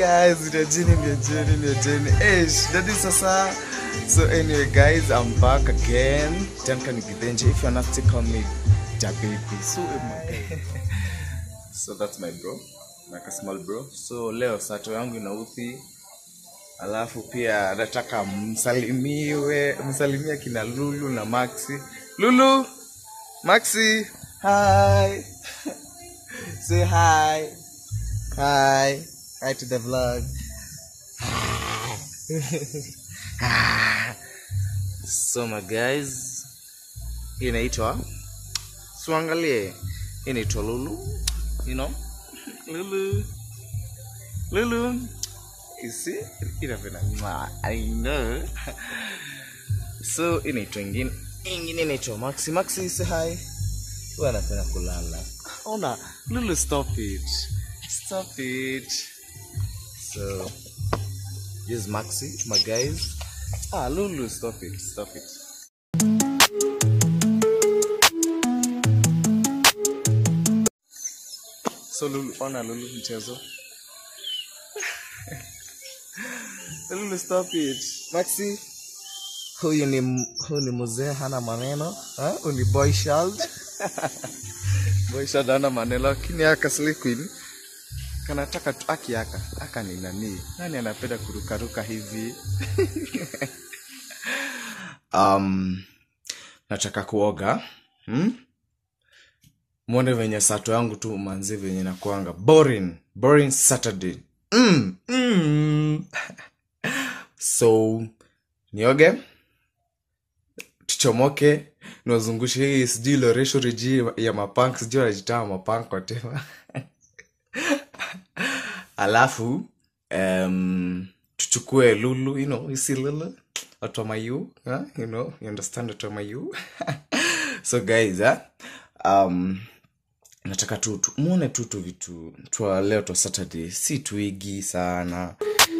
guys niojeni niojeni niojeni eh shidadi sasa so anyway guys i'm back again tanka nikidenje if you're not still call me ja baby so eh, my guy. so that's my bro like a small bro so leo sato yangu inauthi alafu pia nataka msalimiwe msalimia kina lulu na maxi lulu maxi hi say hi hi hi to the vlog so my guys hii inaitwa suangalie hii inaitwa lulu you know lulu lulu you see inapenda mwa i know so inaitwa ingine ingine inaitwa maxi maxi say hi huwa anapenda kulala ona lulu stop it stop it so this is maxi my guys ah lulu stop it stop it so lulu ona lulu mchezo lulu stop it maxi huyu ni m- huyu ni mzee hana maneno ha? huyu ni boy child boy child hana maneno lakini aka Slay Queen kanataka tu aki aka aka ni nani nani anapenda kurukaruka hivi um, nataka kuoga hmm? mwone venye sato yangu tu manzi venye nakuanga boring boring saturday mm, mm. so nioge tuchomoke niwazungushe hii sijui loresho reji ya mapank sijui wanajitaa mapank whatever alafu um, tuchukue lulu you know you see lulu watu wa mayu huh? you know you understand watu wa mayu so guys huh? um, nataka tu tu- muone tu tu vitu twa leo twa saturday si twigi sana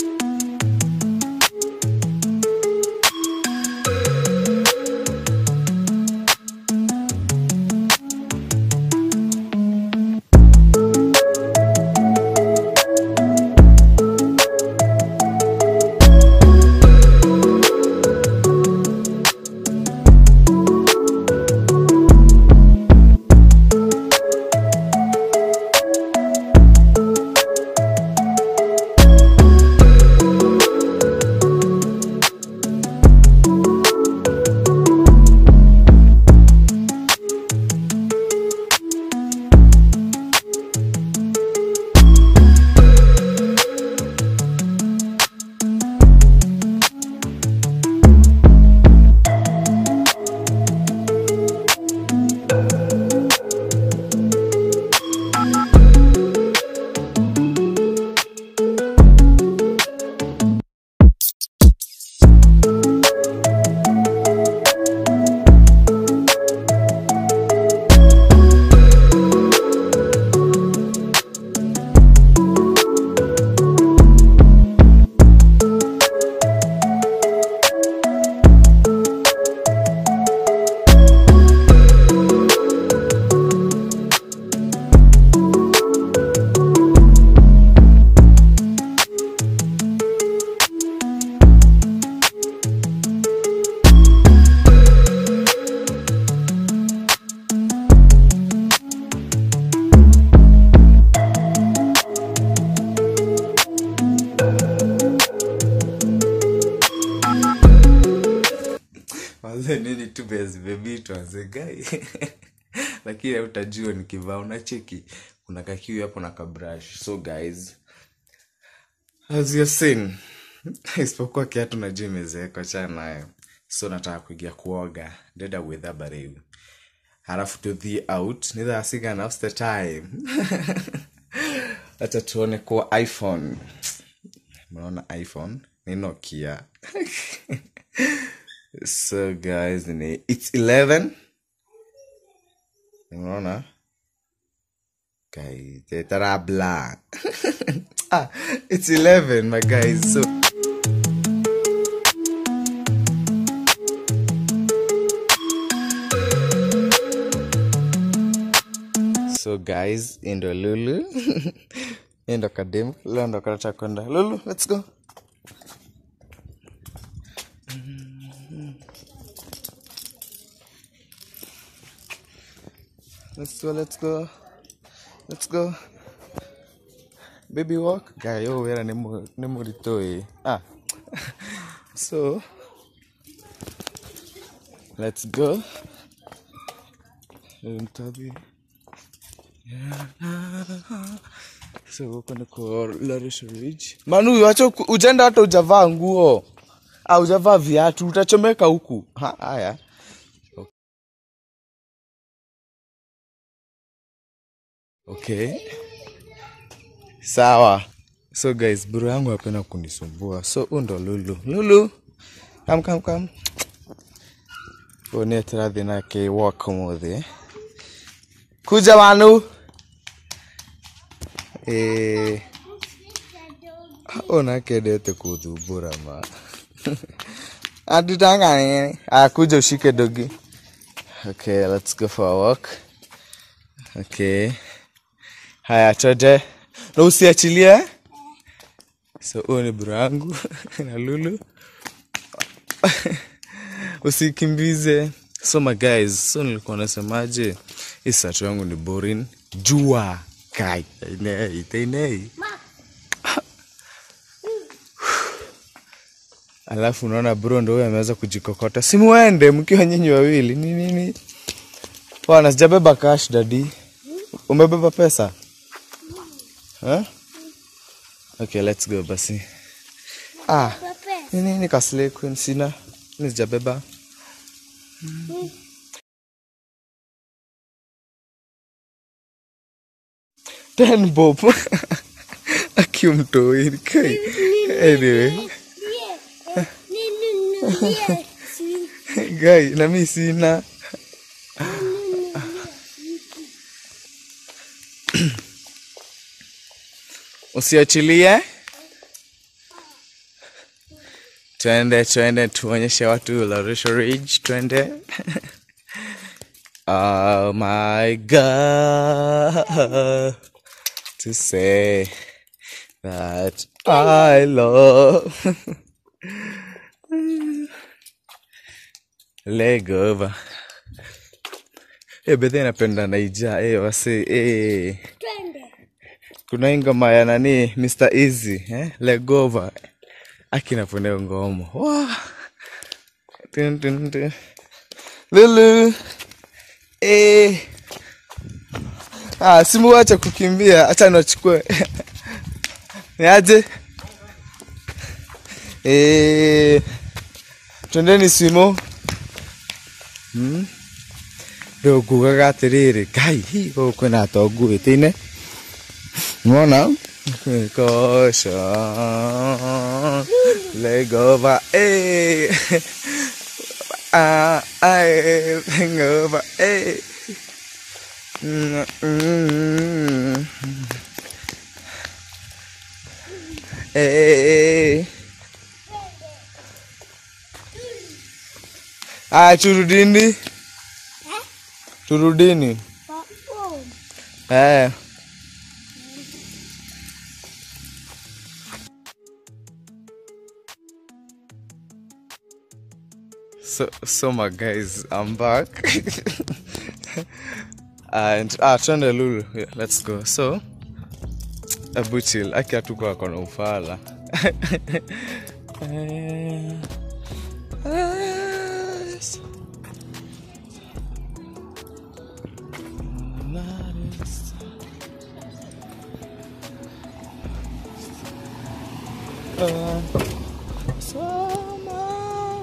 Wazee nini tu bezi bebi tuanze gai lakini utajua nikivaa unacheki kuna kakiu hapo na kabrush so guys as you seen isipokuwa kiatu najua imezeeka chana nayo so nataka kuingia kuoga deda witha bareu halafu tuthi out nitha sigana what's the time hata tuone kuwa iphone mnaona iphone ni nokia so guys ni it's 11 unaona guys tarabla ah, it's 11 my guys so so guys indo lulu Hii ndo kademu leo ndo kanataka kwenda lulu let's go let's go let's go let's go baby walk guy yo wera ni mu ni murito eh ah so let's go mtabi so huko ni kwa Larisha Ridge manu wacha uku- ujenda hata ujavaa nguo au ujavaa viatu utachomeka huku Ha, haya okay sawa so guys bro yangu apenda kunisumbua so huu ndo lulu lulu kam kam kam oneterathi nake walk umuthi kuja wanu eh onakendete kuthumbura ma anditangani akuja ushike dogi okay let's go for a walk okay haya twende na usiachilie so huyo ni bro yangu na lulu usikimbize so my guys so nilikuwa nasemaje hii sato yangu ni boring jua kai inei teinei alafu unaona bro ndo huyo ameweza kujikokota simuende mkiwa nyinyi wawili ni nini bwana sijabeba cash dadi umebeba pesa huh? okay let's go basi ah ni nini kasle queen sina mi sijabeba ten bob akiumtoi kai anyway gai na mi sina usiachilie twende twende tuonyeshe watu Larisha Ridge twende oh my god to say that I love legova e bedhe napenda naija e wase e kuna hii ngoma ya nani Mr Easy eh? legova akinapenda ngoma Wah. Tun, tun, tun. lulu e. ah, simuwacha kukimbia hacha nachukue niaje e. twendeni swimo hmm? ndokugaga atiriri ngai hi gũkũ kwĩna atongu wĩtĩine Mona? Caution. Leg over. Hey. Ah, I leg over. Hey. Mm, mm. Hey. Ah, turudini. Turudini. Eh. So, so my guys, I'm back. and ah, twende Lulu. Yeah, let's go. So, Abu chill. Aki hatuko ako na ufala. Eh, yes. Uh, summer.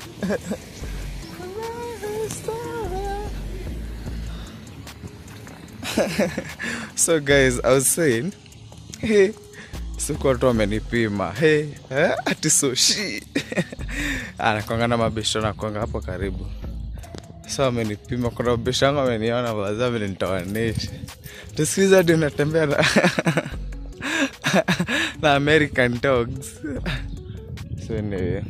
so guys i was saying hey, siku watu wamenipima hey, eh, ati soshi anakwanga na mabesho nakwanga hapo karibu so amenipima kuna mabesho yangu ameniona baza amenitoanisha tusikiza hadi unatembea na, na american dogs so anyway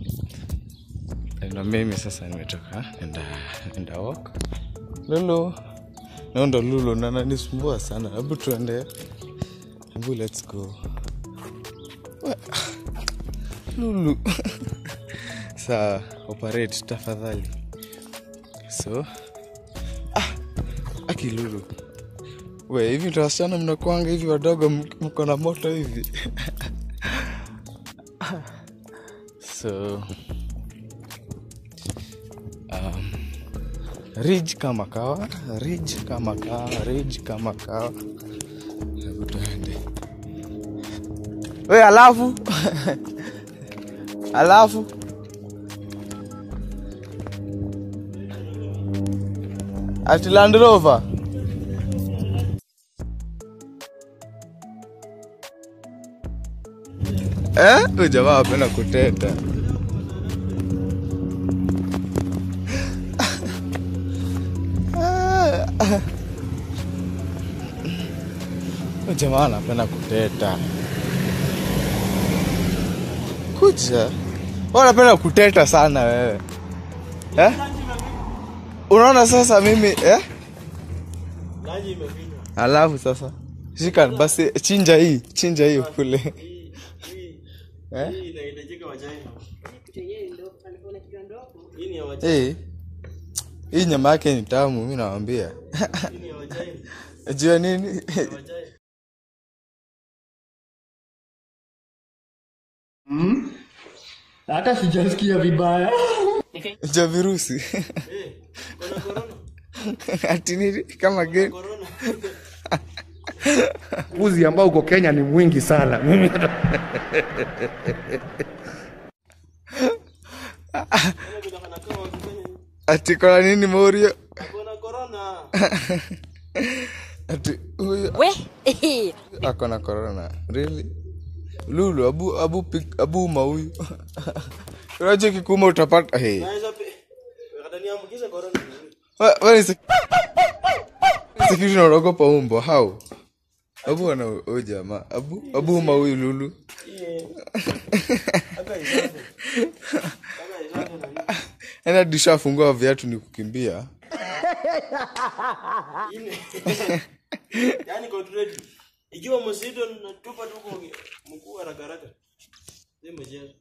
na mimi sasa nimetoka nenda nenda walk lulu naondo lulu nananisumbua sana hebu tuende Mbu, let's go We- lulu saa operate tafadhali so ah, aki lulu we hivi ndo wasichana mnakwanga hivi wadogo m- mko na moto hivi so um, rij kama kawa rij kama kawa rij kama kawa hebu tuende we alafu alafu ati Land Rover eh? Huyu jamaa apenda kuteta Huyu jamaa anapenda kuteta kuja Wewe unapenda kuteta sana wewe eh? unaona sasa mimi eh? Laji imefinywa. alafu sasa shika basi chinja hii chinja hii kule Hii hii eh? hii inahitajika wa China. Hii ni ya wa hey. hii nyama yake ni tamu mi nawambia hii ni ya wa China. jua nini Ya wa China. hata sijasikia vibaya jua virusi Eh, kuna corona. ati nini kama gani Corona. uzi ambao uko kenya ni mwingi sana mimi Kama vile wanakaa wakifanya hivi. ati kona nini morio Kuna corona. ati huyu We, ako na corona really lulu abu abu pik, abu uma huyu unajua kikuma utapata hey. Naweza pe. Wakataniambukiza corona. Wa- wewe si- si kitu naogopa umbo hau abu ana huyu jamaa abu abu uma huyu lulu Hii. Hata isafu. Hata isafu na nini. ena dishafungua viatu ni kukimbia Ine. Yaani control. Ikiwa mzito natupa tu kwa mkuu haraka haraka. Ndio mchezo.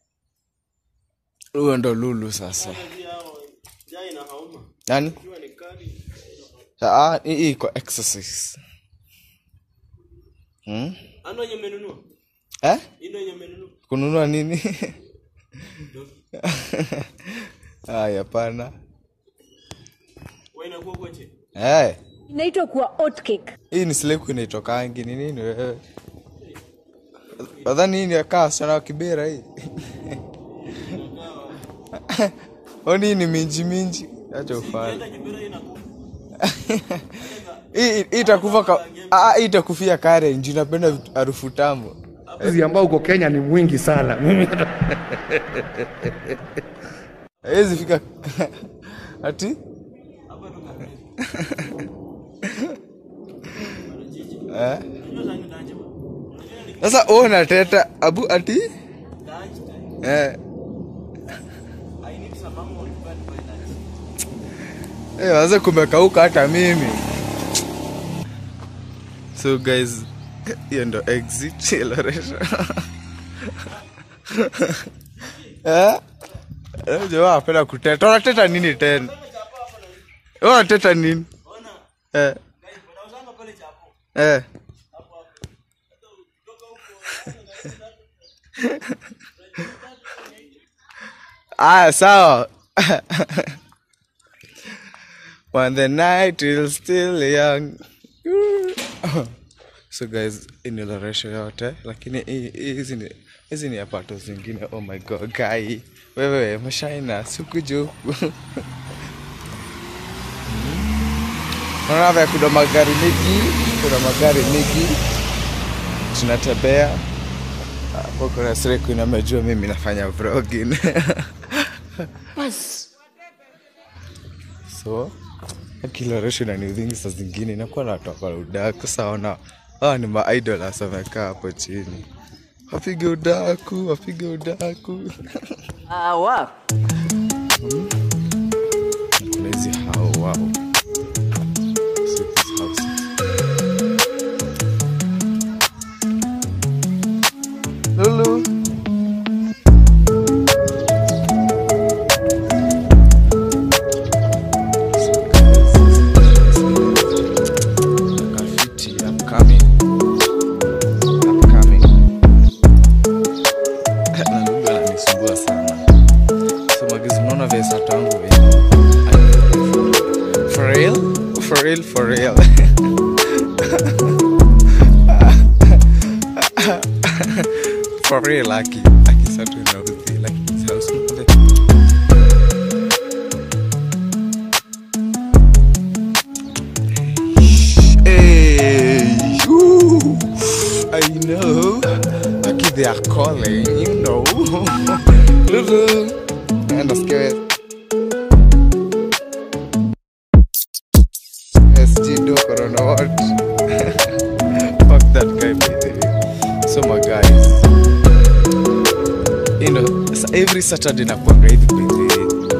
huyo ndo lulu sasa Pia hao jaa ina hauma. nani Ikiwa ni kali. Ah, hii hii iko exercise hmm? Ano yenye umenunua? eh? Hii ndio yenye umenunua? kununua nini aya hapana Wewe inakuwa kwa chini. hey. inaitwa kuwa oatcake. hii ni sleku inaitokangi ni nini wewe nadhani hii ni akaa wasichana wa kibera hii oni hii ni minji minji acha ufanye Hata kibera inakuwa. hii hii itakufa ka ah, hii itakufia kare nji napenda vitu- harufu tamu uzi ambao uko kenya ni mwingi sana mimi hawezi fika ati Hapa tu kabisa. eh? Unajua sasa ndaje bwana. Unajua ni sasa wewe unateta abu ati ndaje. eh. I need some mama on bad by that. Eh, waze kumekauka hata mimi so guys hiyo ndo exit ya Loreto. eh? Eh, jamaa apenda kuteta unateta nini tena Wewe unateta nini Ona, eh. guys, wanauzanga pale chapo. Eh. Hapo hapo. Hata ukitoka huko aya sawa when the night is still young so guys iniloresho yote lakini hii- hii- hizi ni hizi ni apato zingine oh my god guy wewe mashaina sikujuku naona vya kuna magari mingi kuna magari mingi tunatembea hapo kuna siku inamejua mimi nafanya vlogging so akiloresho na ni vingi saa zingine inakuwa na watu wako udaku saona hawa ni maidolas wamekaa hapo chini wapige udaku wapige udaku Awa. kuna hizi hao wao So these houses. for real aki aki satu inauthi like house Hey, ooh, I know. Aki they are calling, you know. Lulu. And nasikia SG do corona what? Fuck that guy by the way. So my guys. You know, sa- every Saturday nakuanga hivi by the way.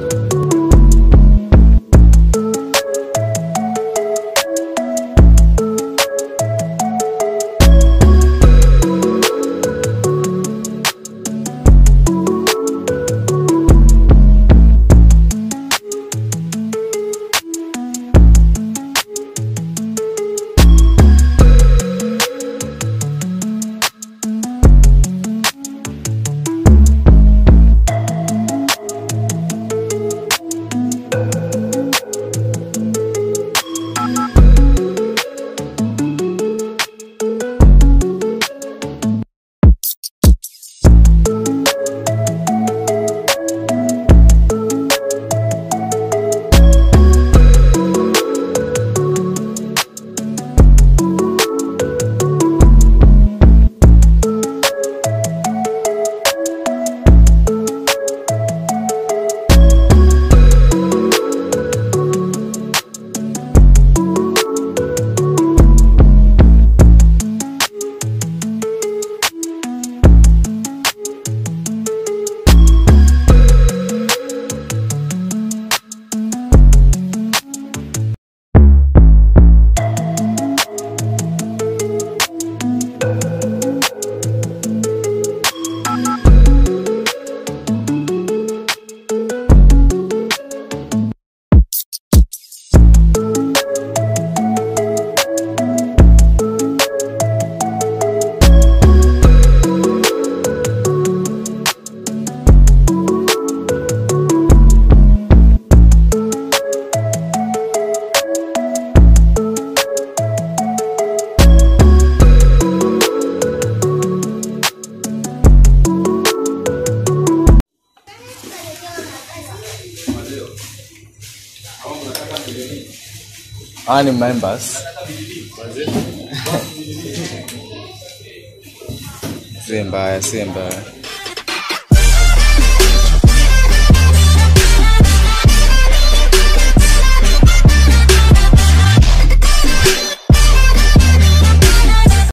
Hawa ni members. Si mbaya, si mbaya.